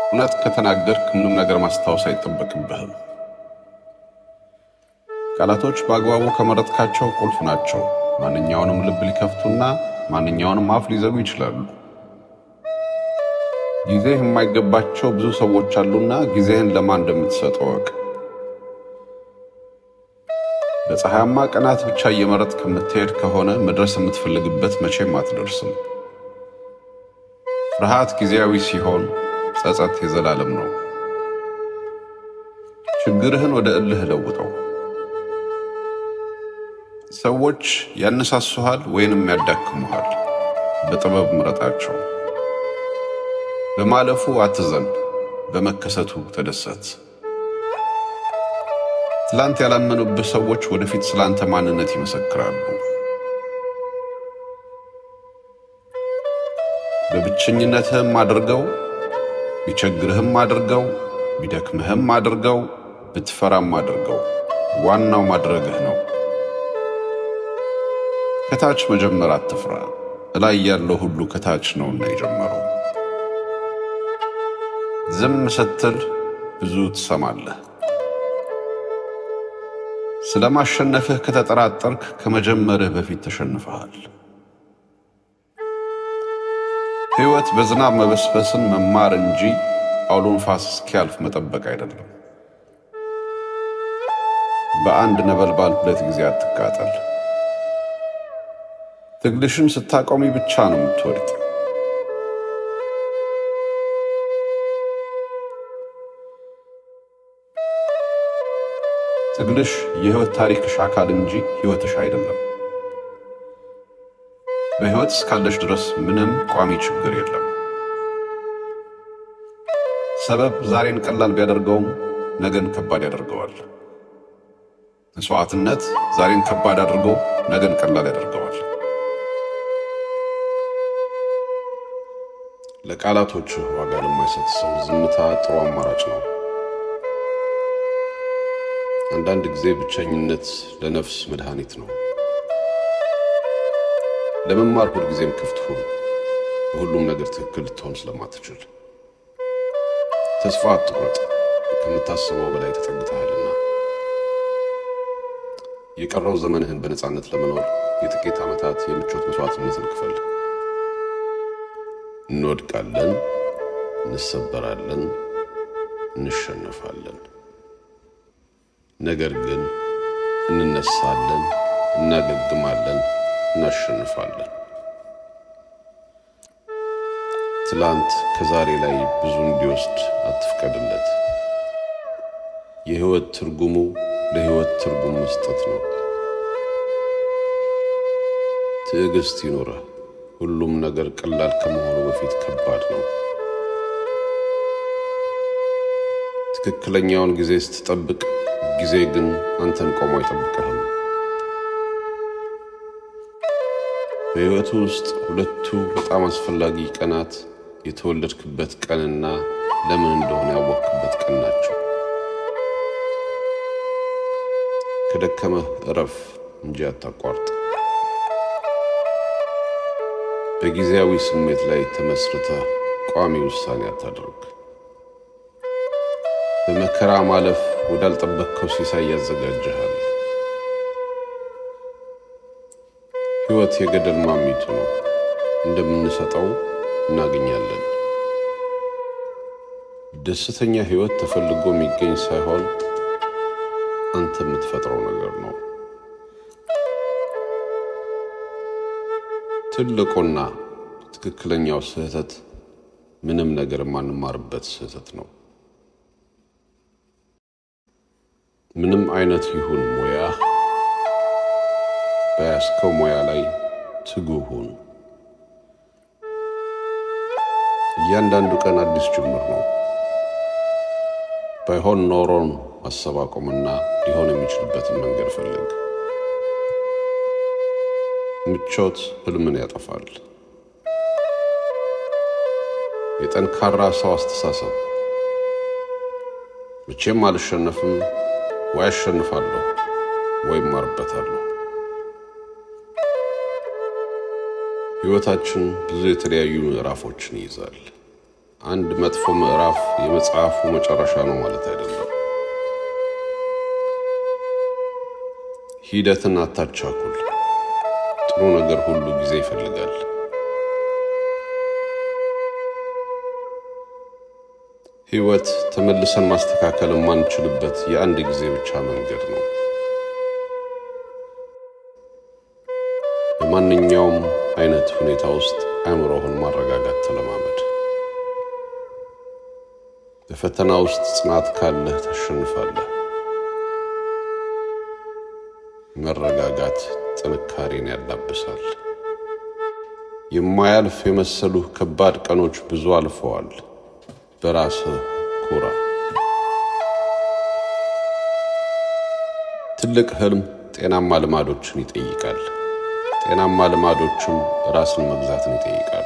እውነት ከተናገርክ ምንም ነገር ማስታወስ አይጠበቅብህም። ቃላቶች በአግባቡ ከመረጥካቸው ቁልፍ ናቸው። ማንኛውንም ልብ ሊከፍቱና ማንኛውንም አፍ ሊዘጉ ይችላሉ። ጊዜህ የማይገባቸው ብዙ ሰዎች አሉና ጊዜህን ለማን እንደምትሰጥ እወቅ። በፀሐያማ ቀናት ብቻ እየመረጥ ከምትሄድ ከሆነ መድረስ የምትፈልግበት መቼም አትደርስም። ፍርሃት ጊዜያዊ ሲሆን፣ ጸጸት የዘላለም ነው። ችግርህን ወደ እልህ ለውጠው። ሰዎች ያነሳሱሃል ወይንም ያዳክሙሃል። በጥበብ ምረጣቸው። በማለፉ አትዘን፣ በመከሰቱ ተደሰት። ትላንት ያላመኑብህ ሰዎች ወደፊት ስላንተ ማንነት ይመሰክራሉ። በብቸኝነትህም አድርገው፣ ቢቸግርህም አድርገው፣ ቢደክምህም አድርገው፣ ብትፈራም አድርገው፣ ዋናው ማድረግህ ነው። ከታች መጀመር አትፍራ፣ እላይ ያለው ሁሉ ከታች ነውና የጀመረው። ዝም ስትል ብዙ ትሰማለህ። ስለ ማሸነፍህ ከተጠራጠርክ ከመጀመርህ በፊት ተሸንፈሃል። ሕይወት በዝናብ መበስበስን መማር እንጂ አውሎ ንፋስ እስኪያልፍ መጠበቅ አይደለም። በአንድ ነበልባል ሁለት ጊዜ አትቃጠል። ትግልሽን ስታቆሚ ብቻ ነው የምትወድቅ። ትግልሽ የህይወት ታሪክሽ አካል እንጂ ህይወትሽ አይደለም። በህይወት እስካለሽ ድረስ ምንም ቋሚ ችግር የለም። ሰበብ ዛሬን ቀላል ቢያደርገውም ነገን ከባድ ያደርገዋል። መስዋዕትነት ዛሬን ከባድ አድርጎ ነገን ቀላል ያደርገዋል። ለቃላቶችህ ዋጋ ለማይሰጥ ሰው ዝምታ ጥሩ አማራጭ ነው። አንዳንድ ጊዜ ብቸኝነት ለነፍስ መድኃኒት ነው። ለመማር ሁልጊዜም ክፍት ሁን፣ በሁሉም ነገር ትክክል ልትሆን ስለማትችል። ተስፋ አትቁረጥ፣ ከምታስበው በላይ ተጠግተሃልና። የቀረው ዘመንህን በነፃነት ለመኖር የጥቂት ዓመታት የምቾት መስዋዕትነትን ክፈል። እንወድቃለን፣ እንሰበራለን፣ እንሸነፋለን። ነገር ግን እንነሳለን፣ እናገግማለን፣ እናሸንፋለን። ትላንት ከዛሬ ላይ ብዙ እንዲወስድ አትፍቀድለት። የሕይወት ትርጉሙ ለሕይወት ትርጉም መስጠት ነው። ትዕግስት ይኑረህ። ሁሉም ነገር ቀላል ከመሆኑ በፊት ከባድ ነው። ትክክለኛውን ጊዜ ስትጠብቅ ጊዜ ግን አንተን ቆሞ አይጠብቅህም። በሕይወቱ ውስጥ ሁለቱ በጣም አስፈላጊ ቀናት የተወለድክበት ቀንና ለምን እንደሆነ ያወቅክበት ቀን ናቸው። ከደከመህ እረፍ እንጂ አታቋርጥ። በጊዜያዊ ስሜት ላይ ተመስርተህ ቋሚ ውሳኔ አታድርግ። በመከራ ማለፍ ወዳልጠበቅከው ሲሳይ ያዘጋጅሃል። ሕይወት የገደል ማሚቱ ነው። እንደምንሰጠው እናገኛለን። ደስተኛ ሕይወት ተፈልጎ የሚገኝ ሳይሆን አንተ የምትፈጥረው ነገር ነው። ትልቁና ትክክለኛው ስህተት ምንም ነገር የማንማርበት ስህተት ነው። ምንም አይነት ይሁን ሙያ፣ በያዝከው ሙያ ላይ ትጉህ ሁን። እያንዳንዱ ቀን አዲስ ጅምር ነው። ባይሆን ኖሮን ማሰብ አቁምና ሊሆን የሚችልበትን መንገድ ፈልግ። ምቾት ህልምን ያጠፋል። የጠንካራ ሰው አስተሳሰብ መቼም አልሸነፍም ወይ አሸንፋለሁ ወይም ማርበታለሁ። ሕይወታችን ብዙ የተለያዩ ምዕራፎችን ይይዛል። አንድ መጥፎ ምዕራፍ የመጽሐፉ መጨረሻ ነው ማለት አይደለም። ሂደትን አታቻኩል። ጥሩ ነገር ሁሉ ጊዜ ይፈልጋል። ሕይወት ተመልሰን ማስተካከል የማንችልበት የአንድ ጊዜ ብቻ መንገድ ነው። በማንኛውም አይነት ሁኔታ ውስጥ አእምሮህን ማረጋጋት ተለማመድ። በፈተና ውስጥ ጽናት ካለህ ታሸንፋለህ። መረጋጋት ጥንካሬን ያላብሳል። የማያልፍ የመሰሉህ ከባድ ቀኖች ብዙ አልፈዋል። በራስህ ኩራ። ትልቅ ህልም ጤናማ ልማዶችን ይጠይቃል። ጤናማ ልማዶችም ራስን መግዛትን ይጠይቃሉ።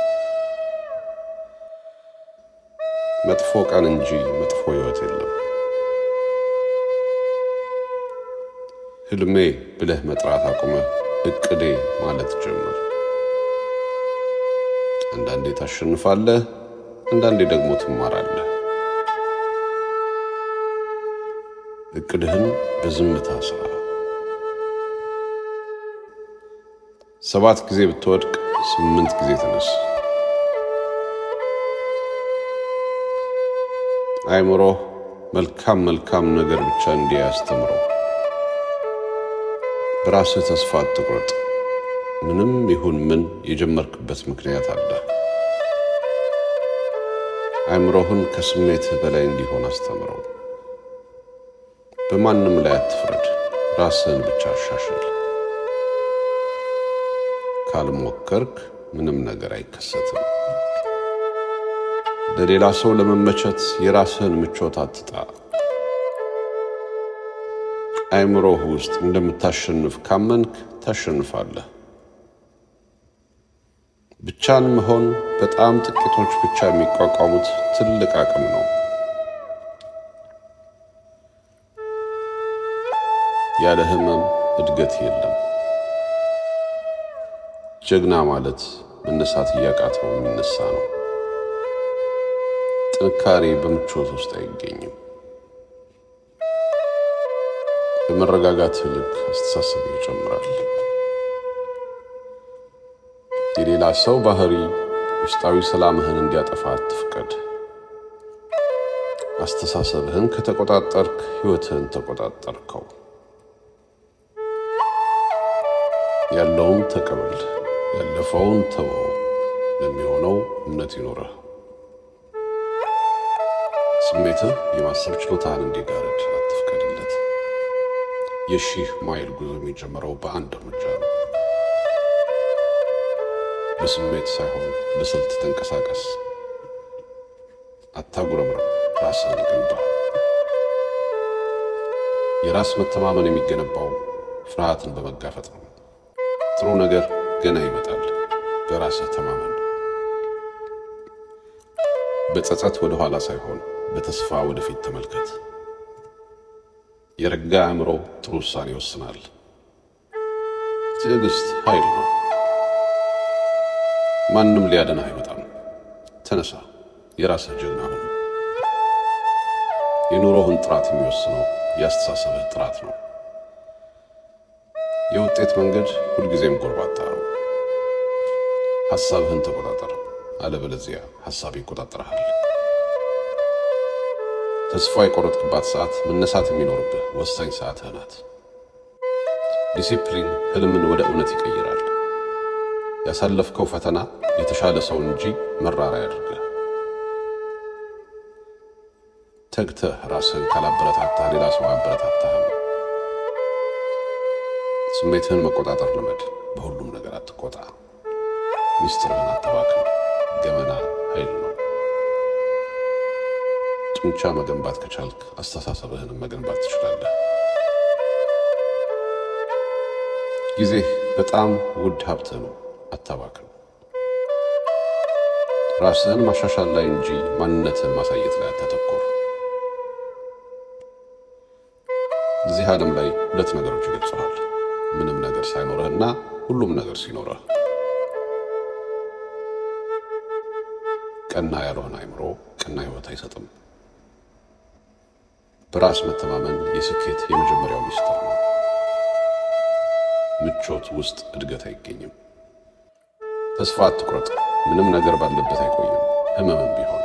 መጥፎ ቀን እንጂ መጥፎ ህይወት የለም። ህልሜ ብለህ መጥራት አቁመህ እቅዴ ማለት ጀምር። አንዳንዴ ታሸንፋለህ፣ አንዳንዴ ደግሞ ትማራለህ። እቅድህን በዝምታ ስራ። ሰባት ጊዜ ብትወድቅ ስምንት ጊዜ ተነስ። አእምሮህ መልካም መልካም ነገር ብቻ እንዲህ ያስተምረው። በራስህ ተስፋ አትቁረጥ። ምንም ይሁን ምን የጀመርክበት ምክንያት አለ። አእምሮህን ከስሜትህ በላይ እንዲሆን አስተምረው። በማንም ላይ አትፍረድ፣ ራስህን ብቻ አሻሽል። ካልሞከርክ ምንም ነገር አይከሰትም። ለሌላ ሰው ለመመቸት የራስህን ምቾት አትጣ። አእምሮህ ውስጥ እንደምታሸንፍ ካመንክ ታሸንፋለህ። ብቻን መሆን በጣም ጥቂቶች ብቻ የሚቋቋሙት ትልቅ አቅም ነው። ያለ ህመም እድገት የለም። ጀግና ማለት መነሳት እያቃተው የሚነሳ ነው። ጥንካሬ በምቾት ውስጥ አይገኝም። በመረጋጋት ልክ አስተሳሰብ ይጨምራል። የሌላ ሰው ባህሪ ውስጣዊ ሰላምህን እንዲያጠፋ አትፍቀድ። አስተሳሰብህን ከተቆጣጠርክ ሕይወትህን ተቆጣጠርከው። ያለውን ተቀበል፣ ያለፈውን ተወው። ለሚሆነው እምነት ይኖረህ። ስሜትህ የማሰብ ችሎታህን እንዲጋርድ አትፍቀድለት። የሺህ ማይል ጉዞ የሚጀምረው በአንድ እርምጃ ነው። በስሜት ሳይሆን በስልት ተንቀሳቀስ። አታጉረምረም፣ ራስን ገንባ። የራስ መተማመን የሚገነባው ፍርሃትን በመጋፈጥ ነው። ጥሩ ነገር ገና ይመጣል። በራስህ ተማመን። በጸጸት ወደ ኋላ ሳይሆን በተስፋ ወደፊት ተመልከት። የረጋ አእምሮ ጥሩ ውሳኔ ይወስናል። ትዕግስት ኃይል ነው። ማንም ሊያድንህ አይመጣም። ተነሳ፣ የራስህ ጀግና ሁን። የኑሮህን ጥራት የሚወስነው የአስተሳሰብህ ጥራት ነው። የውጤት መንገድ ሁልጊዜም ጎርባጣ ነው። ሐሳብህን ተቆጣጠር፣ አለበለዚያ ሐሳብ ይቆጣጠርሃል። ተስፋ የቆረጥክባት ሰዓት መነሳት የሚኖርብህ ወሳኝ ሰዓትህ ናት። ዲሲፕሊን ህልምን ወደ እውነት ይቀይራል። ያሳለፍከው ፈተና የተሻለ ሰው እንጂ መራራ ያድርግህ። ተግተህ ራስህን ካላበረታታህ ሌላ ሰው አያበረታታህም። ስሜትህን መቆጣጠር ልመድ። በሁሉም ነገር አትቆጣ። ሚስጥርህን አተባክን። ገመና ኃይል ነው። ጡንቻ መገንባት ከቻልክ አስተሳሰብህንም መገንባት ትችላለህ። ጊዜህ በጣም ውድ ሀብትህ ነው። አታባክን። ራስህን ማሻሻል ላይ እንጂ ማንነትህን ማሳየት ላይ አታተኮር። እዚህ ዓለም ላይ ሁለት ነገሮች ይገልጸዋል። ምንም ነገር ሳይኖርህና ሁሉም ነገር ሲኖርህ። ቀና ያልሆነ አይምሮ ቀና ሕይወት አይሰጥም። በራስ መተማመን የስኬት የመጀመሪያው ሚስጥር ነው። ምቾት ውስጥ እድገት አይገኝም። ተስፋ አትቁረጥ። ምንም ነገር ባለበት አይቆይም፣ ህመምም ቢሆን።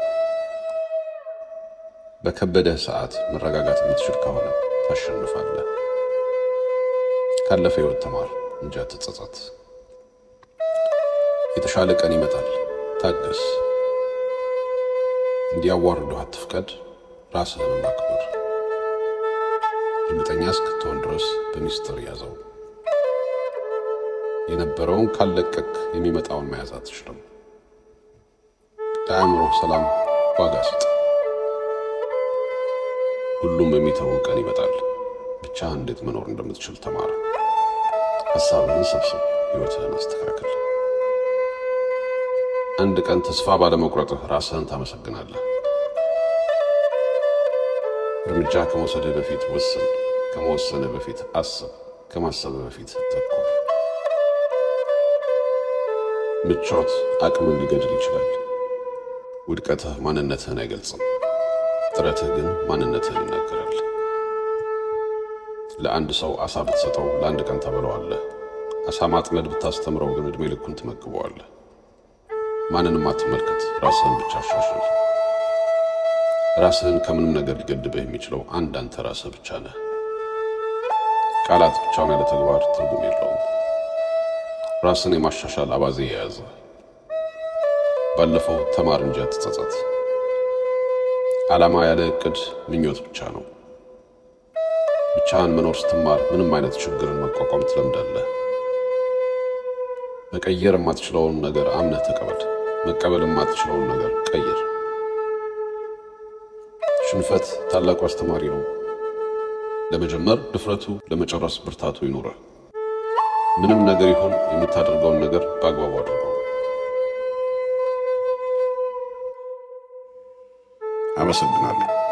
በከበደህ ሰዓት መረጋጋት የምትችል ከሆነ ታሸንፋለህ። ካለፈ ሕይወት ተማር እንጂ አትጸጸት። የተሻለ ቀን ይመጣል፣ ታገስ። እንዲያዋርዱህ አትፍቀድ፣ ራስህንም አክብር። እርግጠኛ እስክትሆን ድረስ በሚስጥር ያዘው። የነበረውን ካለቀቅ የሚመጣውን መያዝ አትችልም። ለአእምሮህ ሰላም ዋጋ ስጥ። ሁሉም የሚተው ቀን ይመጣል። ብቻ እንዴት መኖር እንደምትችል ተማር። ሀሳብህን ሰብስብ፣ ሕይወትህን አስተካክል። አንድ ቀን ተስፋ ባለመቁረጥህ ራስህን ታመሰግናለህ። እርምጃ ከመውሰድህ በፊት ወስን። ከመወሰንህ በፊት አስብ። ከማሰብህ በፊት ተኩር። ምቾት አቅምን ሊገድል ይችላል። ውድቀትህ ማንነትህን አይገልጽም። ጥረትህ ግን ማንነትህን ይናገራል። ለአንድ ሰው አሳ ብትሰጠው ለአንድ ቀን ተበለዋለህ። አሳ ማጥመድ ብታስተምረው ግን ዕድሜ ልኩን ትመግበዋለህ። ማንንም አትመልከት፣ ራስህን ብቻ አሻሽል። ራስህን ከምንም ነገር ሊገድብህ የሚችለው አንድ አንተ ራስህ ብቻ ነህ። ቃላት ብቻውን ያለ ተግባር ትርጉም የለውም። ራስን የማሻሻል አባዜ የያዘ ባለፈው ተማር እንጂ አትጸጸት። ዓላማ ያለ እቅድ ምኞት ብቻ ነው። ብቻህን መኖር ስትማር ምንም አይነት ችግርን መቋቋም ትለምዳለህ። መቀየር የማትችለውን ነገር አምነህ ተቀበል። መቀበል የማትችለውን ነገር ቀይር። ሽንፈት ታላቁ አስተማሪ ነው። ለመጀመር ድፍረቱ፣ ለመጨረስ ብርታቱ ይኑረህ። ምንም ነገር ይሁን የምታደርገውን ነገር በአግባቡ አድርገው። አመሰግናለሁ።